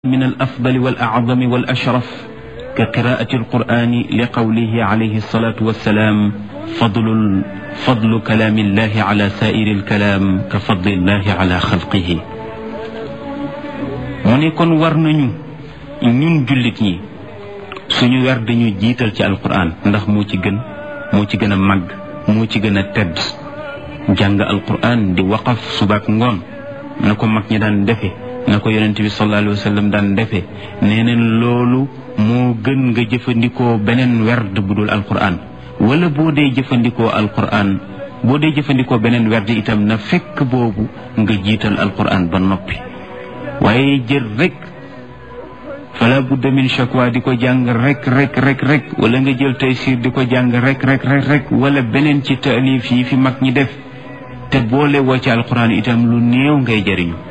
من الأفضل والأعظم والأشرف كقراءة القرآن لقوله عليه الصلاة والسلام فضل فضل كلام الله على سائر الكلام كفضل الله على خلقه mu ne kon war nañu ñun jullit ñi suñu wer dañu jiital ci alquran ndax moo ci gën moo ci gën a màgg moo ci gën a tedd jàng alquran di waqaf subaak ngoon na ko mag ñi daan defe na ko yonent bi sallallahu alayhi wa sallam daan defee nee neen loolu moo gën nga jëfandikoo beneen werd bu dul alquran wala boo dee jëfandikoo alquran boo dee jëfandikoo beneen werd itam na fekk boobu nga jiital alquran ba noppi waaye jël rek fala budda min shakwa di ko jàng rek rek rek rek wala nga jël taysir di ko jàng rek rek rek rek wala beneen ci taalif yi fi mag ñi def te boole woo ci alquran itam lu néew ngay jëriñu